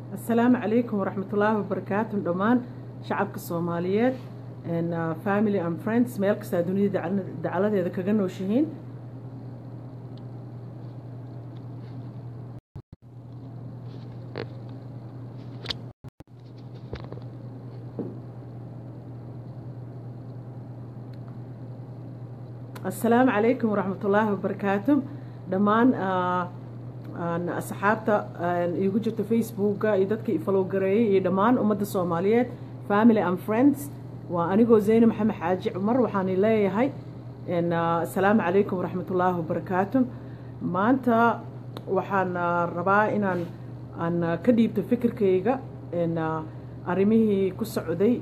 asalaamu calaykum waraxmatullaahi wabarakaatu dhammaan shacabka soomaaliyeed family and friends meel kastaa dunida dacaladeeda kaga nooshihiin asalaamu calaykum waraxmatullaahi wabarakaatu dhammaan asxaabta iigu jirta facebooka iyo dadka ifalowgareeyay iyo dhammaan ummadda soomaaliyeed family and friends waa anigoo zeyne maxamed xaaji cumar waxaan leeyahay asalaamu calaykum waraxmatullaahi wabarakaatu maanta waxaan rabaa inaan aan ka dhiibto fikirkayga arrimihii ku socday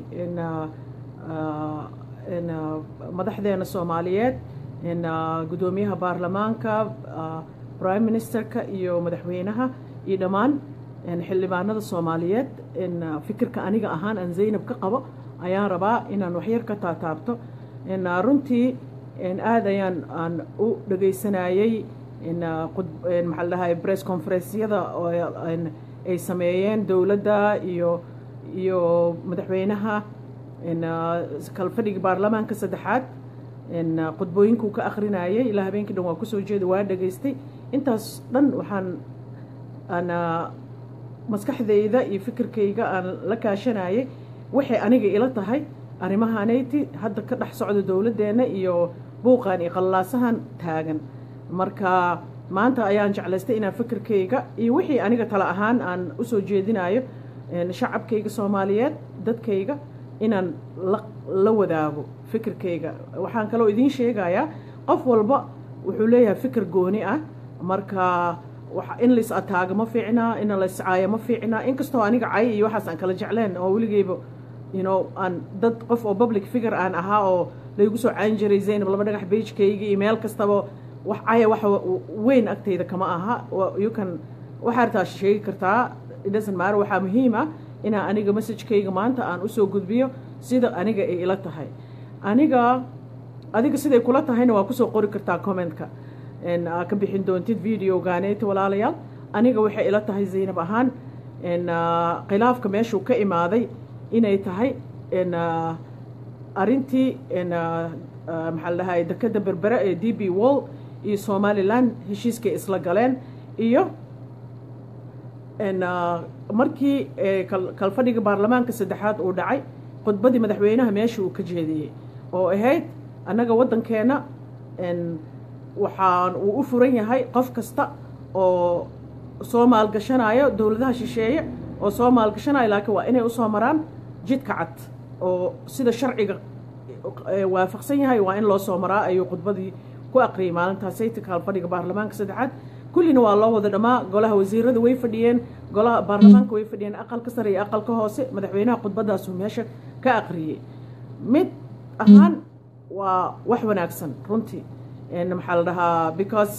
madaxdeena soomaaliyeed guddoomiyaha baarlamaanka prime ministerka iyo madaxweynaha iyo dhammaan xildhibaanada soomaaliyeed fikirka aniga ahaan aan zaynab ka qabo ayaan rabaa inaan waxyar ka taataabto runtii aad ayaan aan u dhegaysanayey maxaa la dhahay bress conferencyada ay sameeyeen dowladda iyo iyo madaxweynaha kalfadhigii baarlamaanka saddexaad khudbooyinkuu ka akrinayay ilaa habeenkii dhan waa kusoo jeeda waa dhegaystay intaas dhan waxaan aan maskaxdayda iyo fikirkayga aan la kaashanayay waxay aniga ila tahay arrimahaanayti hadda ka dhex socda dowladdeenna iyo buuqan iyo qallaasahan taagan marka maanta ayaan jeclaystay inaan fikirkayga iyo wixii aniga tale ahaan aan usoo jeedinayo shacabkayga soomaaliyeed dadkayga inaan la wadaago fikirkayga waxaan kaloo idiin sheegayaa qof walba wuxuu leeyahay fikir gooni ah marka in lais ataago ma fiicna in laiscaayo ma fiicna inkastoo aniga cay iyo waxaas aan kala jecleen oo weligeyba yno aan dad qof oo public figure aan ahaa oo laygu soo caan jiray zaynab laba dhagax beijkayga iyo meel kastaba wax caya wax weyn agtayda kama aha yukan waxaa artaa sheegi kartaa idhasan maar waxaa muhiim ah inaa aniga messajkayga maanta aan usoo gudbiyo sida aniga ay ila tahay aniga adiga siday kula tahayna waa kusoo qori kartaa commentka aa ka bixin doontid videoganeeta walaalayaal aniga waxay ila tahay zaynab ahaan khilaafka meeshuu ka imaaday inay tahay arintii maxaa la dhahay dekeda berbere ee d b wall iyo somalilan heshiiskay isla galeen iyo markii kalfadhiga baarlamaanka saddexaad uu dhacay khudbadii madaxweynaha meesha uu ka jeediyey oo ahayd annaga waddankeenna waxaan uu u furan yahay qof kasta oo soo maalgashanayo dowladaha shisheeye oo soo maalgashanayo laakiin waa inay usoo maraan jidka cad oo sida sharciga waafaqsan yahay waa in loo soo maraa ayuu khudbadii ku aqriyay maalintaasayta kalfadhiga baarlamaanka saddexaad kullina waa loo wada dhammaa golaha wasiirada way fadhiyeen golaha baarlamaanka way fadhiyeen aqalka sare iyo aqalka hoose madaxweynaha khudbadaasuu meesha ka aqriyey mid ahaan waa wax wanaagsan runtii maxaa la dhahaa because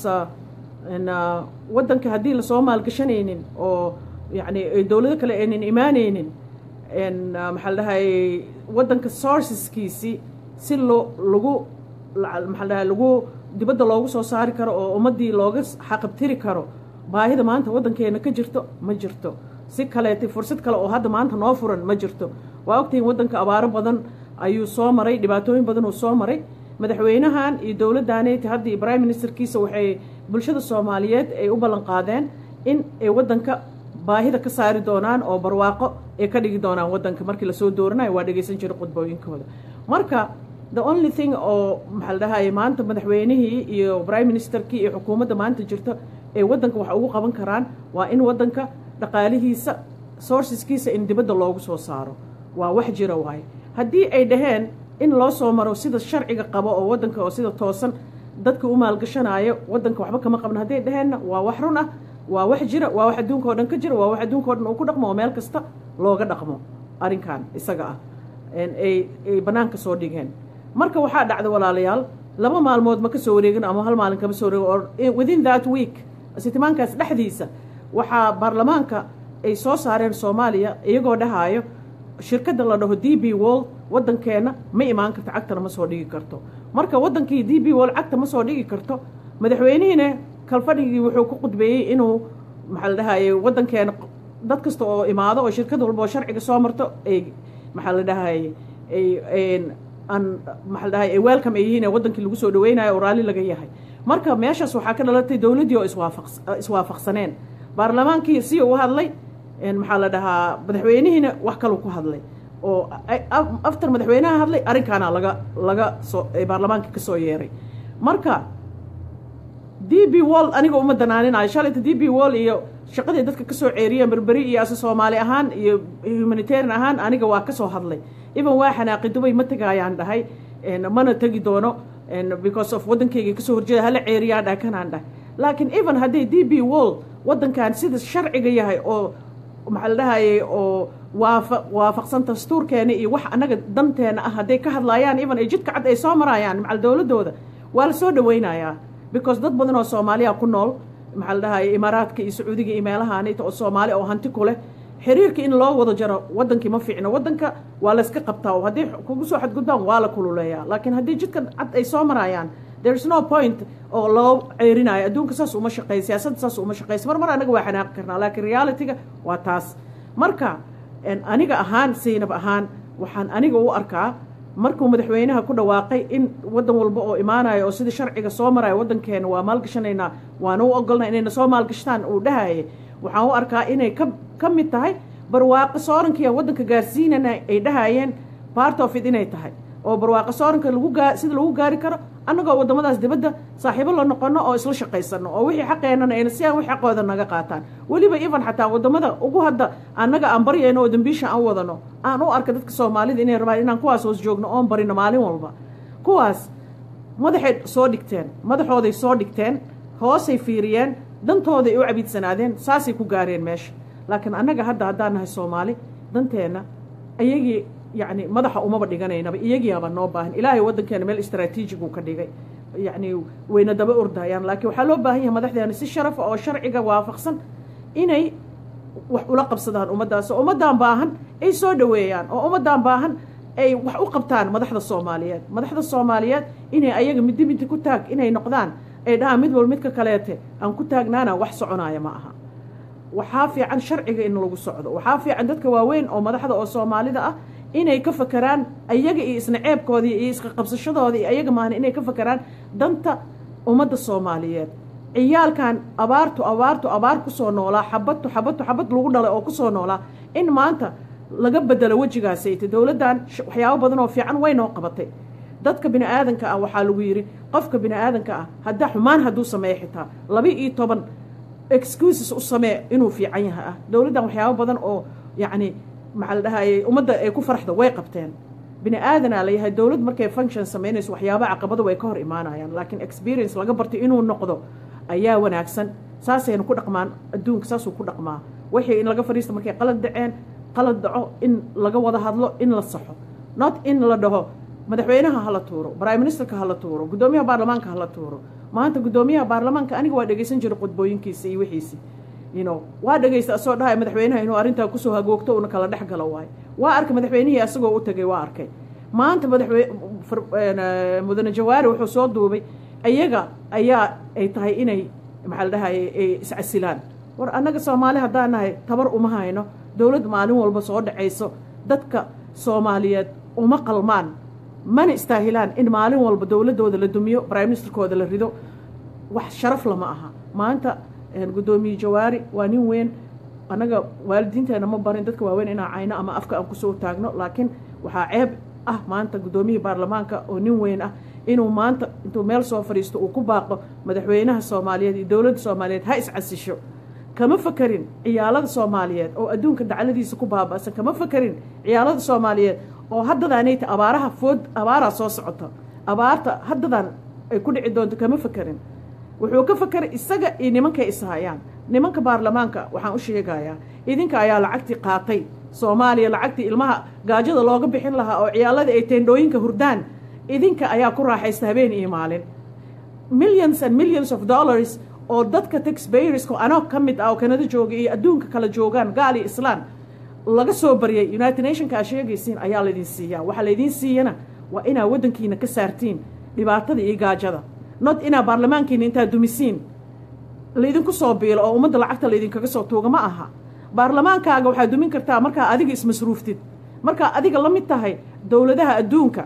waddanka haddii lasoo maalgashanaynin oo yacni dowlado kale aynan imaanaynin maxaa la dhahay waddanka sourceskiisii si loo lagu maxaa la dhahay lagu dibadda loogu soo saari karo oo ummaddii looga xaqabtiri karo baahida maanta waddankeena ka jirto ma jirto si kaleeta fursad kale oo hadda maanta noo furan ma jirto waa ogtahin waddanka abaaro badan ayuu soo maray dhibaatooyin badan uu soo maray madaxweynahan iyo dowladdaaneti hadda iyo prime ministerkiisa waxay bulshada soomaaliyeed ay u ballan qaadeen in ay waddanka baahida ka saari doonaan oo barwaaqo ay ka dhigi doonaan waddanka markii lasoo dooranayo waa dhegeysan jiray khudbooyinkooda marka the only thing oo maxaa la dhahay maanta madaxweynihii iyo prime ministerkii iyo xukuumadda maanta jirto ay waddanka wax ugu qaban karaan waa in waddanka dhaqaalihiisa sourceskiisa in dibadda loogu soo saaro waa wax jira waaye haddii ay dhaheen in loo soo maro sida sharciga qabo oo waddanka oo sida toosan dadka u maalgashanayo waddanka waxba kama qabno hadday dhaheenna waa wax run ah waa wax jira waa wax adduunka o dhan ka jira waa wax adduunka o dhan uu ku dhaqmo oo meel kasta looga dhaqmo arrinkan isaga ah ay ay bannaanka soo dhigeen marka waxaa dhacda walaalayaal laba maalmood ma ka soo wareegin ama hal maalin kama soo wareegin or within that week sitimaankaas dhexdiisa waxaa baarlamaanka ay soo saareen soomaaliya iyagoo dhahaayo shirkadda la dhaho d b wall waddankeena ma imaan karto cagtana ma soo dhigi karto marka waddankii d b wall cagta ma soo dhigi karto madaxweynihiina kalfadhigii wuxuu ku qudbeeyey inuu maxaa la dhahaye waddankeena dad kasta oo imaado oo shirkad walba oo sharciga soo marto ay maxaa la dhahay ay aan maxaa la dhahay ay welcome ay yihiin ee waddankii lagu soo dhaweynayo oo raalli laga yahay marka meeshaas waxaa ka dhalatay dowladdii oo iswaafaq iswaafaqsaneen baarlamaankii si uu hadlay maxaa la dhahaa madaxweynihiina wax kaluu ku hadlay oo after madaxweynaha hadlay arrinkaana laga laga soo baarlamaanka ka soo yeeray marka d b wall aniga uma danaaninayo shalayta d b wall iyo shaqadii dadka kasoo ceeriyeen berberi iyo ase soomaali ahaan iyo humanitarian ahaan aniga waa kasoo hadlay even waa xanaaqi dubay ma tegayaan dhahay mana tegi doono because of waddankayga kasoo horjeeda hala ceeriyaan dhahay kanaan dhahay laakiin even hadday d b wall waddankan sida sharciga yahay oo maxaa la dhahayay oo waafa waafaqsan dastuurkeena iyo wax annaga danteena ah hadday ka hadlaayaan even ay jidka cad ay soo marayaan macal dowladdooda waa la soo dhaweynayaa because dad badan oo soomaaliya ku nool maxaa la dhahayay imaaraadka iyo sacuudiga iyo meelahaanita oo soomaali oo hanti ku leh xiriirka in loo wada jaro waddankii ma fiicno waddanka waa layska qabtaa oo haddii kugu soo xadgudbaan waa la kululeeyaa laakiin haddii jidka cad ay soo marayaan there is no point oo loo ceerinayo adduunka saas uma shaqeey siyaasadda saas uma shaqeysa mar mar anaga waa xanaaqi karnaa laakiin realityga waa taas marka aniga ahaan saynab ahaan waxaan aniga u arkaa markuu madaxweynaha ku dhawaaqay in waddan walba oo imaanayo oo sidii sharciga soo maraya waddankeena waa maalgashanaynaa waana u ogolnaa inayna soo maalgashtaan uu dhahayay waxaan u arkaa inay ka ka mid tahay barwaaqo soorankiiya waddanka gaarsiinana ay dhahayeen part of it inay tahay oo barwaaqo sooranka lagu gaa sida lagu gaari karo annagoo waddamadaas dibadda saaxiibo la noqono oo isla shaqaysano oo wixii xaqeenana ayna si aan wix xaqooda naga qaataan weliba even xataa waddamada ugu hadda annaga aan baryayno oo dambiisha aan wadano aan u arka dadka soomaalida inay rabaan inaan kuwaas hoos joogno oon barino maalin walba kuwaas madaxay soo dhigteen madaxooday soo dhigteen hoosay fiiriyeen dantooday u cabiidsanaadeen saasay ku gaareen meesha laakiin annaga hadda haddaan nahay soomaali danteenna ayagii yacni madaxa umaba dhiganaynaba iyagiiaba noo baahan ilaahay waddankeena meel istraatiijig uu ka dhigay yacni wayna daba ordayaan laakiin waxaa loo baahan yahay madaxdeena si sharafa oo sharciga waafaqsan inay wax ula qabsadaan ummaddaas oo ummaddan baahan ay soo dhoweeyaan oo ummaddan baahan ay wax u qabtaan madaxda soomaaliyeed madaxda soomaaliyeed inay ayaga middi middi ku taag inay noqdaan ay dhahaan mid walba midka kaleete aan ku taagnaana wax soconaya ma aha waxaa fiican sharciga in lagu socdo waxaa fiican dadka waaweyn oo madaxda oo soomaalida ah inay ka fakeraan ayaga iyo isna ceebkoodii iyo iska qabsashadooda iyo ayaga maahna inay ka fakeraan danta ummadda soomaaliyeed ciyaalkan abaartu abaartu abaar kusoo noolaa xabadtu xabadtu xabad lagu dhalay oo kusoo noolaa in maanta laga bedelo wejigaasayta dowladdan waxyaabo badan oo fiican way noo qabatay dadka bini aadanka ah waxaa lagu yidhi qofka bini aadanka ah haddaa xumaan hadduu sameeyo xitaa laba iyo toban excuses u samee inuu fiican yahay ah dowladdan waxyaabo badan oo yacni maxaa la dhahayay ummadda ay ku faraxda way qabteen bini aadanaa layahay dowlad markay function samaynayso waxyaaba caqabada way ka hor imaanayaan laakiin experience laga bartay inuu noqdo ayaa wanaagsan saasayna ku dhaqmaan adduunka saasuu ku dhaqmaa wixii in laga fadhiista markay qalad dhaceen qalad dhaco in laga wada hadlo in la saxo not in la dhaho madaxweynaha hala tuuro prime ministerka hala tuuro guddoomiyaha baarlamaanka hala tuuro maanta guddoomiyaha baarlamaanka aniga waa dhegeysan jiray qudbooyinkiisa iyo wixiisi you know waa dhegeysta asoo dhahay madaxweynaha inuu arrintaa kusoo hagoogto una kala dhex galo waayo waa arkay madaxweynihii asagoo u tegay waa arkay maanta madaxwe mudane jawaari wuxuu soo duubay ayaga ayaa ay tahay inay maxaa la dhahay ay iscasilaan war annaga soomaali haddaan nahay tabar uma hayno dowlad maalin walba soo dhacayso dadka soomaaliyeed uma qalmaan mana istaahilaan in maalin walba dowladdooda la dumiyo prime ministerkooda la rido wax sharaf lama aha maanta guddoomiye jawaari waa nin weyn annaga waalidiinteena ma barin dadka waaweyn inaan cayno ama afka aan kusoo taagno laakiin waxaa ceeb ah maanta guddoomiyihii baarlamaanka oo nin weyn ah inuu maanta intuu meel soo fadhiisto uu ku baaqo madaxweynaha soomaaliyeed iyo dowladda soomaaliyeed ha iscasisho kama fakerin ciyaalada soomaaliyeed oo adduunka dacladiisa ku baaba'san kama fakerin ciyaalada soomaaliyeed oo haddadaanayta abaaraha food abaaraa soo socota abaarta haddadan ay ku dhici doonto kama fakerin wuxuu ka fakeray isaga iyo nimankay ishayaan nimanka baarlamaanka waxaan u sheegayaa idinka ayaa lacagtii qaatay soomaaliya lacagtii ilmaha gaajada looga bixin lahaa oo ciyaaladii ay teendhooyinka hurdaan idinka ayaa ku raaxaysta habeen iyo maalin millions and millions of dollars oo dadka taxbayerska anoo ka mid ah oo kanada jooga iyo adduunka kala joogaan gaal iyo islaan laga soo baryay united nationka aa sheegaysiin ayaa laydin siiyaa waxaa laydiin siiyana waa inaa waddankiina ka saartiin dhibaatada iyo gaajada not inaa baarlamaankiina intaa dumisiin laydinku soo biilo oo ummadda lacagta laydinkaga soo tuuga ma aha baarlamaankaaga waxaad dumin kartaa markaa adiga ismasruuftid markaa adiga la mid tahay dowladaha adduunka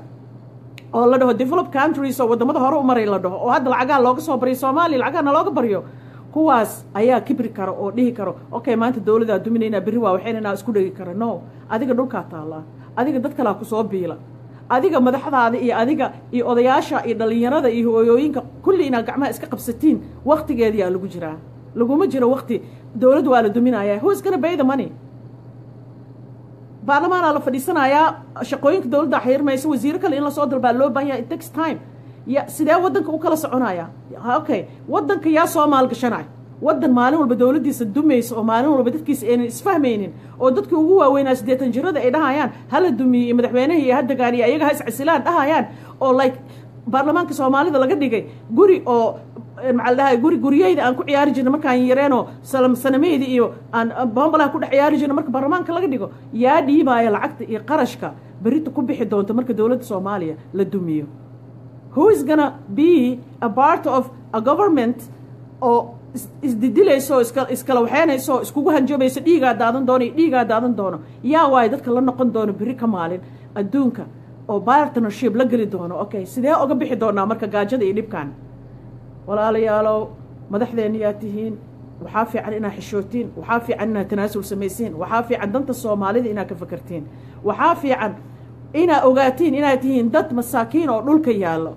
oo la dhaho develop countries oo waddamada hore u maray la dhaho oo hadda lacagaha looga soo baryo soomaaliya lacagaha nalooga baryo kuwaas ayaa kibri kara oo dhihi karo okay maanta dowladaa duminaynaa berri waa waxaynaynaa isku dhegi kara no adiga dhulkaa taallaa adiga dad kalaa kusoo biila adiga madaxdaada iyo adiga iyo odayaasha iyo dhallinyarada iyo hooyooyinka kulli inaad gacmaha iska qabsatiin waktigeediyaa lagu jiraa laguma jiro wakti dowladdu waa la duminaya who is gonna pay the money baarlamaanaa la fadhiisanayaa shaqooyinka dowladda xirmaysa wasiiro kale in lasoo dalbaa loo baahan yahay it takes time ya sidee waddanka u kala soconaya okay waddanka yaa soo maalgashanay waddan maalin walba dowladdiisa dumaysa oo maalin walba dadkiisa aynan isfahmaynin oo dadkii ugu waaweynaa siddeetan jirada ay dhahayaan hala dumiye iyo madaxweynaha iyo hadagaan iyo ayaga ha iscasilaan dhahayaan oo like baarlamaanka soomaalida laga dhigay guri oo maxaa la dhahay guri guryeyda aan ku ciyaari jirna markaan yareenoo sanameyda iyo aan bombalaha ku dhex ciyaari jirna marka baarlamaanka laga dhigo yaa dhiibaaya lacagta iyo qarashka berita ku bixi doonta marka dowladda soomaaliya la dumiyo who is gonna be a part of a government oo isdidilayso oo iska iskala waxeynayso oo iskugu hanjabayso dhiigaa daadan doono iyo dhiigaa daadan doono yaa waayo dadka la noqon doono berri ka maalin adduunka oo partnership la geli doono okay sidee oga bixi doonaa marka gaajada iyo dhibkan walaalayaalow madaxdeenniyaa tihiin waxaa fiican inaad xishootiin waxaa fiican inaad tanaasul samaysiin waxaa fiican danta soomaalida inaad ka fakartiin waxaa fiican inaad ogaatiin inaad tihiin dad masaakiin oo dhulka yaallo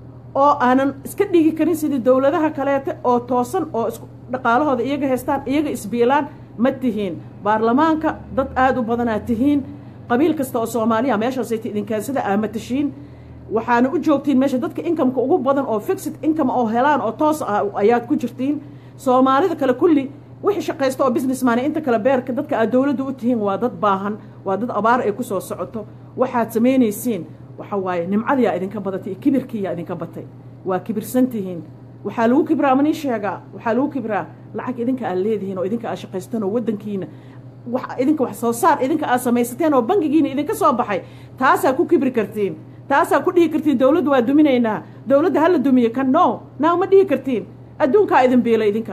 oo aanan iska dhigi karin sidii dowladaha kaleete oo toosan oo isku dhaqaalahooda iyaga haystaan iyaga isbiilaan ma tihiin baarlamaanka dad aada u badanaad tihiin qabiil kasta oo soomaaliya meeshaasayta idinkaansada aama tashiin waxaana u joogtiin meesha dadka inkameka ugu badan oo fixed income oo helaan oo toos ah ayaad ku jirtiin soomaalida kale kulli wixii shaqaysta oo businessman inta kale beerka dadka aad dowladda u tihiin waa dad baahan waa dad abaar ay kusoo socoto waxaad samaynaysiin waxa waaye nimcadiyaa idinka badatay iyo kibirkiiyaa idinka batay waa kibirsan tihiin waxaa lagu kibraa manii sheegaa waxaa lagu kibraa lacag idinka aad leedihiin oo idinka aad shaqaystaan oo waddankiina idinka wax soo saar idinka aad samaysateen oo bangigiina idinka soo baxay taasaa ku kibri kartiin taasaa ku dhihi kartiin dowladda waa duminaynaa dowladda hala dumiyo kan no naaw ma dhihi kartiin adduunkaa idin biila idinka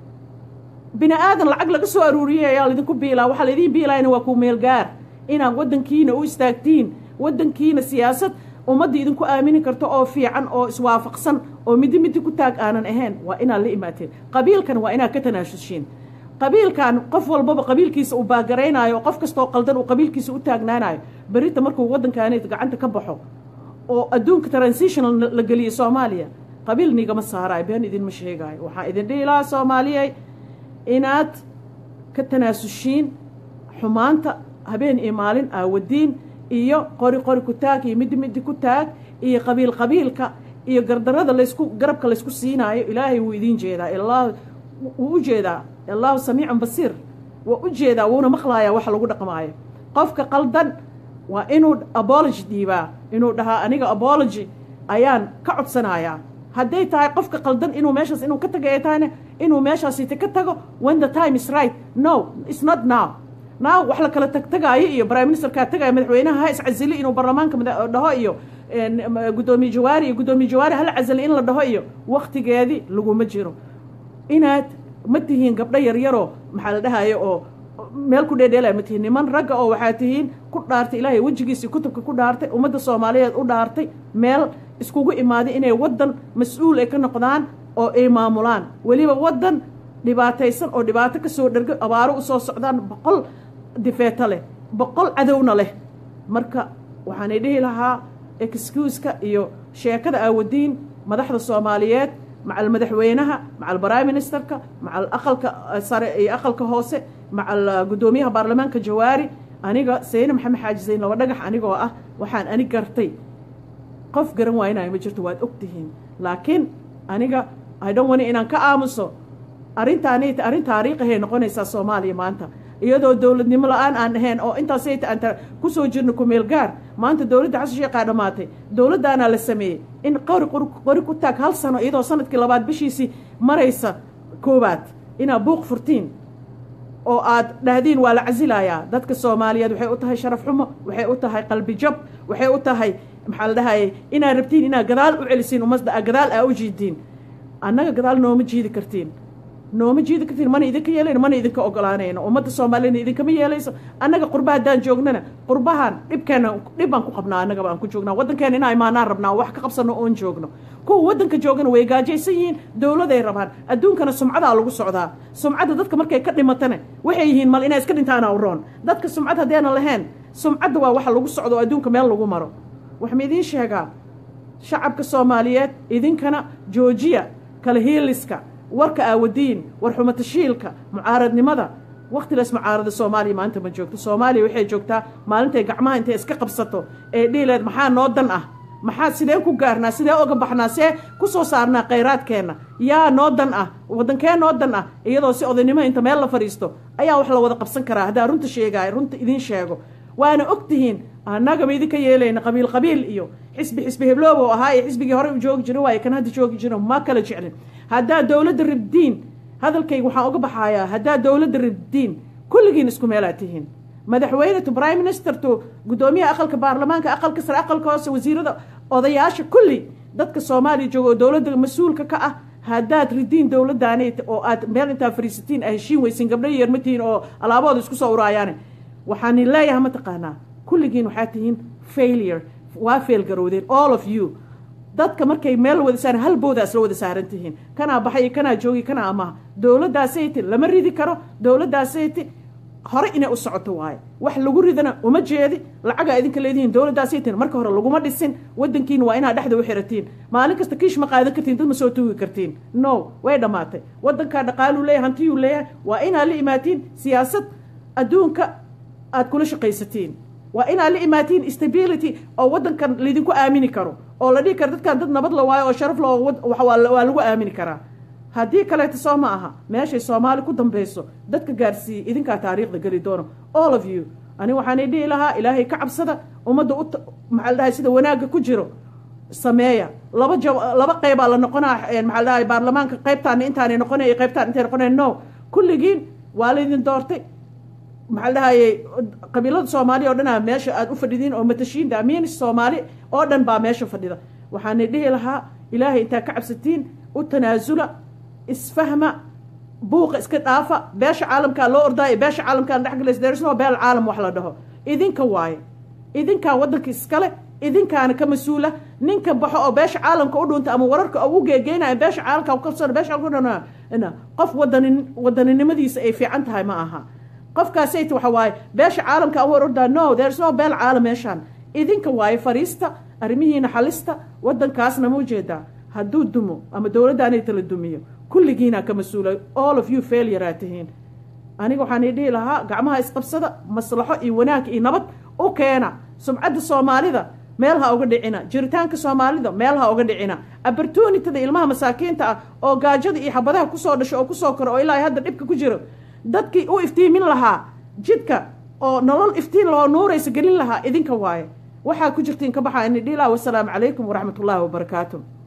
bini aadan lacag laga soo aruuriyay ayaa laydinku biilaa waxaa laydin biilayna waa ku meel gaar inaad waddankiina u istaagtiin waddankiina siyaasad ummadda idinku aamini karto oo fiican oo iswaafaqsan oo midi midi ku taag aanan ahayn waa inaad la imaateen qabiilkan waa inaad ka tanaasushiin qabiilkan qof walbaba qabiilkiisa uu baagaraynaayo qof kastoo qaldan uu qabiilkiisa u taagnaanayo berita markuu waddankaani gacanta ka baxo oo adduunka transitional la geliyey soomaaliya qabiil nigama saaraayo been idinma sheegaayo waxaan idin dhihi lahaa soomaaliyey inaad ka tanaasushiin xumaanta habeen iyo maalin aawadiin iyo qori qori ku taag iyo midi midi ku taag iyo qabiil qabiilka iyo gardarada laysku garabka laysku siinaayo ilaahay wuu idiin jeedaa ilaa wuu u jeedaa allahu samiicun basiir waa u jeedaa wuuna maqlayaa waxa lagu dhaqmaayo qofka qaldan waa inuu abology dhiibaa inuu dhahaa aniga abology ayaan ka codsanayaa hadday tahay qofka qaldan inuu meeshaas inuu ka taga ay tahayna inuu meeshaasite ka tago when the time is right no it's not now now wax la kala tagtagaayo iyo prime ministerkaa tagayo madaxweynaha ha iscasili inuu baarlamaanka dhaho iyo guddoomiye jawaari iyo guddoomiye jawaari hala casili in la dhaho iyo waktigeedii laguma jiro inaad ma tihiin gabdho yaryaroo maxaa la dhahayo oo meel ku dheedheelaya ma tihiin niman ragga oo waxaa tihiin ku dhaartay ilaahay wejigiisii kutubka ku dhaartay ummadda soomaaliyeed u dhaartay meel iskugu imaaday inay waddan mas-uul ay ka noqdaan oo ay maamulaan weliba waddan dhibaataysan oo dhibaato ka soo dhergo abaaro u soo socdaan boqol difeeto leh boqol cadowna leh marka waxaanay dhihi lahaa excuuska iyo sheekada aawadiin madaxda soomaaliyeed macal madaxweynaha macal prime ministerka macal aqalka sare iyo aqalka hoose macal guddoomiyaha baarlamaanka jawaari aniga sayne maxamed xaaji sayn laba dhagax anigoo ah waxaan ani gartay qof garan waaynayo ma jirto waad og tihiin laakiin aniga idhan wani inaan ka aamuso arrintaanit arrin taariikhihay noqonaysaa soomaaliya maanta iyadoo dowladnimo la-aan aan ahayn oo intaasayta aan kusoo jirno kumeel gaar maanta dowladda xasan sheekhaa dhammaatay dowladdaanaa la sameeyey in qori qori ku taag hal sano iyadoo sanadkii labaad bishiisii maraysa koowaad inaad buuq furtiin oo aad dhahdiin waa la casilayaa dadka soomaaliyeed waxay u tahay sharaf xumo waxay u tahay qalbi jab waxay u tahay maxaa la dhahayay inaad rabtiin inaad gadaal u celisiin ummadda gadaal aa u jiidiin annaga gadaal nooma jiidi kartiin nooma jiidi kartiin mana idinka yeelayno mana idinka ogolaanayno ummadda soomaaliyana idinkama yeelayso annaga qurba haddaan joognana qurbahan dhibkeena dhib baan ku qabnaa annagaba aan ku joognaa waddankeena inaa imaanaan rabnaa wax ka qabsano oon joogno kuwa waddanka joogana way gaajaysan yihiin dowladay rabaan adduunkana sumcadaa lagu socdaa sumcadda dadka markay ka dhimatana waxay yihiin mal inay iska dhintaana uroon dadka sumcad haddeena lahayn sumcadda waa waxa lagu socdo oo adduunka meel lagu maro waxma idiin sheegaa shacabka soomaaliyeed idinkana joojiya kala hiiliska warka aawadiin war xumatashiilka mucaaradnimada wakhtilaas mucaarada soomaaliya maanta ma joogto soomaaliya waxay joogtaa maalintay gacmaha intay iska qabsato ee dhiileed maxaa noo dan ah maxaa sideen ku gaarnaa sidee oga baxnaa see ku soo saarnaa khayraadkeenna yaa noo dan ah waddankee noo dan ah iyadoo si odaynimo inta meel la fadhiisto ayaa wax la wada qabsan karaa haddaa runta sheegaay runta idiin sheego waana og tihiin annagama idinka yeelayna qabiil qabiil iyo xisbi xisbi hebloob oo ahaa ee xisbigii horey u joogi jira waaye kan hadda joogi jiro ma kala jeclin haddaa dowladda ribdiin hadalkayga waxaan uga baxayaa haddaa dowladda ribdiin kulligiin isku meelaa tihiin madaxweyne to prime minister to guddoomiyaha aqalka baarlamaanka aqalka sare aqalka hoose wasiirada odayaasha kulli dadka soomaaliya jooga oo dowladda mas-uulka ka ah haddaad ridiin dowladdaani oo aad meel intaa fariisatiin a heshiin weysin gabdho yeermatihiin oo alaabooda isku soo uraayaane waxaan leeyahay mataqaanaa kulligiin waxaa tihiin failure waa failgarowdeen all of you dadka markay meel wada saaran hal booda isla wada saaran tihiin kanaa baxay kanaa joogi kanaa amaha dowladdaasayte lama ridi karo dowladdaasayte hore inay u socoto waaye wax lagu ridana uma jeedi lacagaa idinka leedihiin dowladdaasayten marka hore laguma dhisin wadankiina waa inaad dhexda u xiratiin maalin kasta kiish ma qaadan kartiin dad ma soo tuugi kartiin no way dhammaatay wadankaa dhaqaaluu leeyahay hantiyuu leeyahay waa inaad la imaatiin siyaasad adduunka aad kula shaqaysatiin waa inaad la imaatiin stability oo waddankan laydinku aamini karo oo la dhihi karo dadkan dad nabad la waayo oo sharaf la waa lagu aamini karaa haddii kaleeto soo ma aha meeshay soomaali ku dambayso dadka gaarsiiyey idinkaa taariikhda geli doono all of you ani waxaanay dhihi lahaa ilaahay ka cabsada ummadda u maxaa la dhahay sida wanaagga ku jiro sameeya laba ja laba qeybaa la noqonaa maxaa la dhahay baarlamaanka qaybtaana intaanay noqonay iyo qaybtaan intay noqonay no kulligiin waa laydin doortay maxaa la dhahayey qabiilada soomaaliya oo dhan a meesha aada u fadhidiin oo matashiin daamiin soomaali oo dhan baa meesha fadhida waxaanay dhihi lahaa ilaahay intaa ka cabsatiin u tanaasula isfahma buuqa iska dhaafa beesha caalamkaa loo ordaayo beesha caalamkaan dhexgalaysa deersnoo beel caalam wax la dhaho idinka waaye idinkaa waddanka iskale idinkaana ka mas-uula ninka baxo oo beesha caalamka u dhunta ama wararka ugu geegeynaya beesha caalamka kalsoon beesha caalamka qof wadani wadaninimadiisa ay fiican tahay ma aha qofkaasayt waxa waaye beesha caalamka aan war ordaa no there's no beel caalam meeshaan idinka waaye fariista arrimihiina xalista waddankaasna ma ujeedaa hadduu dumo ama dowladdaanay tala dumiyo kulligiinaa ka mas-uula all of you failure tihiin aniga waxaan dhihi lahaa gacmaha isqabsada maslaxo iyo wanaag iyo nabad u keena sumcadda soomaalida meel ha uga dhicina jiritaanka soomaalida meel ha uga dhicina opportunityda ilmaha masaakiinta ah oo gaajada iyo xabadaha kusoo dhasho oo kusoo koro oo ilaa hadda dhibka ku jiro dadkii u iftiimin lahaa jidka oo nolol iftiin loo nuuraysa gelin lahaa idinka waaye waxaa ku jirtiin ka baxaa ini dhilaa wasalaamu calaykum waraxmat ullaahi wabarakaatu